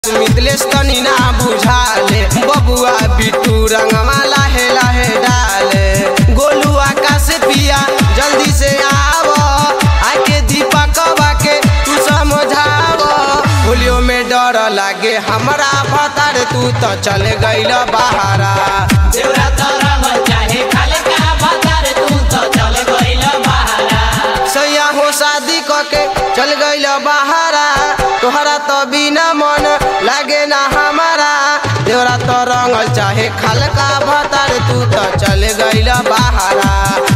मिथिलेश तनी ना बुझाले बबुआ बिट्टू रंगवा लाहे लाहे डाले गोलू आकाश पिया जल्दी से आव आके दीपकवा के तू समझाव होलियो में डर लागे हमरा भतार तू तो चल गइल बहारा देवरा तोरा मन चाहे खाले का बाजार तू तो चल गइल बहारा सैया हो शादी कके चल गइल बहारा तोहरा तो बिना मन लागे ना हमारा देवरा तो रंगल चाहे खलका भतार तू तो चल गइल बहारा